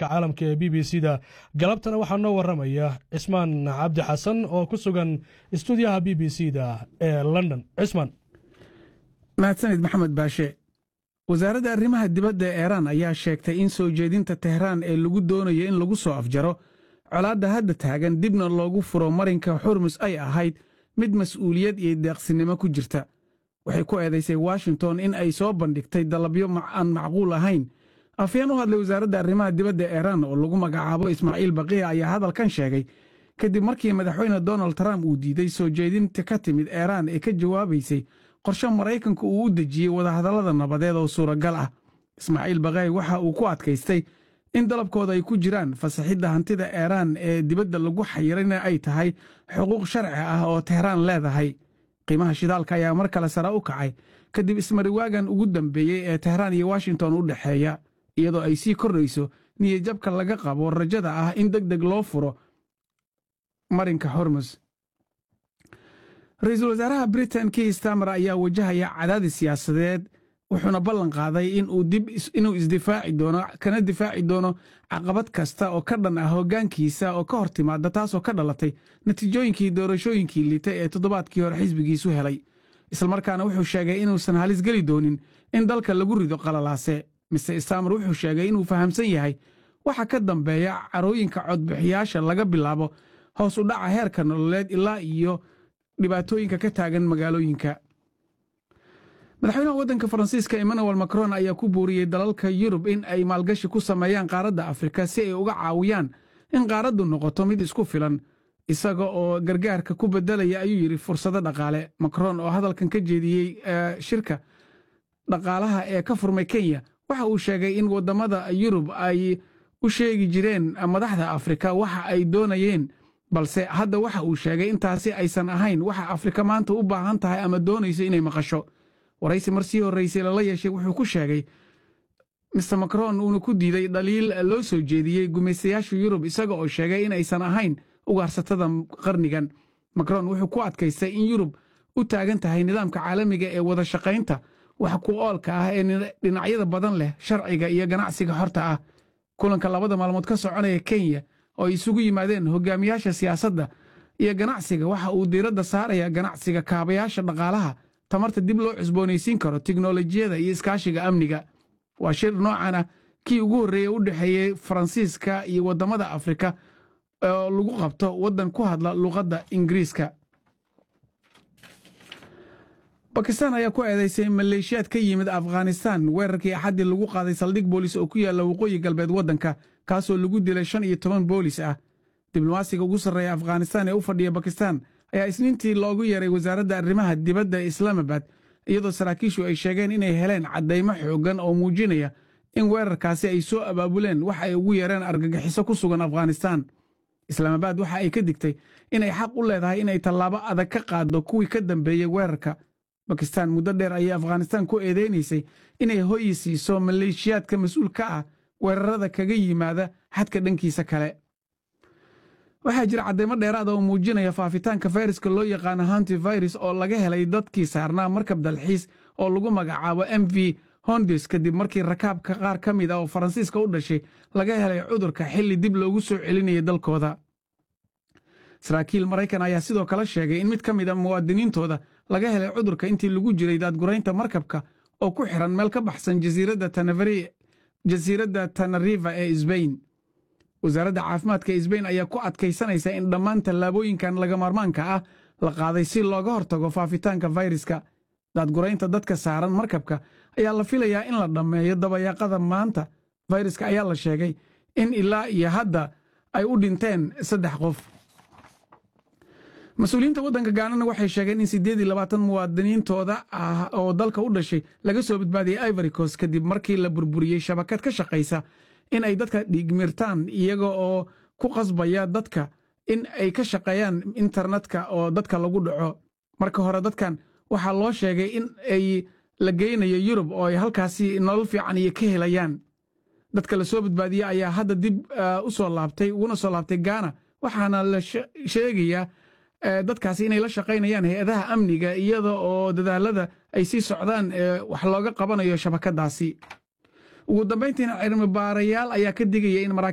wararka caalamka ee b b c da galabtana waxaa noo waramaya cismaan cabdi xasan oo ku sugan istuudiyaha b b c da ee london cismaan mahadsanid maxamed baashe wasaaradda arrimaha dibadda ee iiraan ayaa sheegtay in soo jeedinta tehraan ee lagu doonayo in lagu soo afjaro colaadda hadda taagan dibna loogu furo marinka xurmus ay ahayd mid mas'uuliyad iyo deeqsinimo ku jirta waxay ku eedaysay washington in ay soo bandhigtay dalabyo aan macquul ahayn afyeen u hadlay wasaaradda arrimaha dibadda iiraan oo lagu magacaabo ismaaciil baqiya ayaa hadalkan sheegay kadib markii madaxweyne donald trump uu diiday soo jeedinta ka timid iiraan ee ka jawaabaysay qorshe maraykanku uu u dejiyey wadahadallada nabadeed oo suuragal ah ismaaciil baqay waxa uu ku adkaystay in dalabkooda ay ku jiraan fasaxidda hantida iiraan ee dibadda lagu xayirana ay tahay xuquuq sharci ah oo tehraan leedahay qiimaha shidaalka ayaa mar kale sare u kacay kadib ismariwaagan ugu dambeeyey ee tehraan iyo washington u dhexeeya iyadoo ay sii kordhayso niyadjabka laga qabo rajada ah in deg deg loo furo marinka hormus ra-iisul wasaaraha britain kii stamer ayaa wajahaya cadaadis siyaasadeed wuxuuna ballan qaaday inuu isdifaaci doono kana difaaci doono caqabad kasta oo ka dhan ah hoggaankiisa oo ka hor timaada taasoo ka dhalatay natiijooyinkii doorashooyinkii liitay ee toddobaadkii hore xisbigiisu helay islamarkaana wuxuu sheegay inuusan halis geli doonin in dalka lagu rido qalalaase mise stamer wuxuu sheegay inuu fahamsan yahay waxa ka dambeeya carooyinka codbixiyaasha laga bilaabo hoos u dhaca heerka nololeed ilaa iyo dhibaatooyinka ka taagan magaalooyinka madaxweynaha waddanka faransiiska emmanuel macron ayaa ku buuriyey dalalka yurub in ay maalgashi ku sameeyaan qaaradda afrika si ay uga caawiyaan in qaaraddu noqoto mid isku filan isaga oo gargaarka ku beddelaya ayuu yidhi fursado dhaqaale macron oo hadalkan ka jeediyey shirka dhaqaalaha ee ka furmay kenya waxa uu sheegay in waddamada yurub ay u sheegi jireen madaxda afrika waxa ay doonayeen balse hadda waxa uu sheegay intaasi aysan ahayn waxa afrika maanta u baahan tahay ama doonayso inay maqasho waraysi mar sii horraysay lala yeeshay wuxuu ku sheegay mister macron uuna ku diiday dhaliil loo soo jeediyey gumaystayaasha yurub isaga oo sheegay in aysan ahayn ugaarsatada qarnigan macron wuxuu ku adkaystay in yurub u taagan tahay nidaamka caalamiga ee wada shaqaynta wax ku oolka ah ee dhinacyada badan leh sharciga iyo ganacsiga xorta ah kulanka labada maalmood ka soconaya kenya oo ay isugu yimaadeen hogaamiyaasha siyaasadda iyo ganacsiga waxa uu diiradda saaraya ganacsiga kaabayaasha dhaqaalaha tamarta dib loo cusboonaysiin karo tiknolojiyada iyo iskaashiga amniga waa shir noocan ah kii ugu horreeyey u dhexeeyey faransiiska iyo waddamada afrika oo lagu qabto waddan ku hadla luqadda ingiriiska bakistan ayaa ku eedaysay maleeshiyaad ka yimid afghanistan weerarkii axaddii lagu qaaday saldhig boolis oo ku yaalla waqooyi galbeed waddanka kaasoo lagu dilay shan iyo toban boolis ah diblomaasiga ugu sarreeya afghanistan ee u fadhiya bakistan ayaa isniintii loogu yeeray wasaaradda arrimaha dibadda ee islaamabad iyadoo saraakiishu ay sheegeen inay heleen caddaymo xooggan oo muujinaya in weerarkaasi ay soo abaabuleen wax ay ugu yeereen argagixiso ku sugan afghanistan islaamabad waxa ay ka digtay inay xaq u leedahay inay tallaabo adag ka qaaddo kuwii ka dambeeyey weerarka bakistan muddo dheer ayay afghanistan ku eedeynaysay inay hoyi siiso maleeshiyaadka mas-uul ka ah weerarada kaga yimaada xadka dhankiisa kale waxaa jira caddaymo dheeraada oo muujinaya faafitaanka fayraska loo yaqaano hantivirus oo laga helay dadkii saarnaa markab dalxiis oo lagu magacaabo m v hondes kadib markii rakaabka qaar ka mid ah oo faransiiska u dhashay laga helay cudurka xilli dib loogu soo celinayay dalkooda saraakiil maraykan ayaa sidoo kale sheegay in mid ka mid a muwaadiniintooda laga helay cudurka intii lagu jiray daadguraynta markabka oo ku xiran meel ka baxsan jasiiradda tanariva ee sbain wasaaradda caafimaadka sbain ayaa ku adkaysanaysa in dhammaan tallaabooyinkan lagamaarmaanka ah la qaaday si looga hortago faafitaanka fayraska daadguraynta dadka saaran markabka ayaa la filayaa in la dhammeeyo dabayaaqada maanta fayraska ayaa la sheegay in ilaa iyo hadda ay u dhinteen saddex qof mas-uuliyiinta waddanka gaanana waxay sheegeen in siddeed iyo labaatan muwaadiniintooda ah oo dalka u dhashay laga soo badbaadiyey ivory coast kadib markii la burburiyey shabakad ka shaqaysa in ay dadka dhiigmirtaan iyaga oo ku qasbaya dadka in ay ka shaqeeyaan internetka oo dadka lagu dhaco marka hore dadkan waxaa loo sheegay in ay la geynayo yurub oo ay halkaasi nolol fiican iyo ka helayaan dadka la soo badbaadiyey ayaa hadda dib u soo laabtay uguna soo laabtay gaana waxaana la sheegayaa dadkaasi inay la shaqaynayaan hay-adaha amniga iyada oo dadaalada ay sii socdaan wax looga qabanayo shabakadaasi ugu dambayntiina cilmi baarayaal ayaa ka digaya in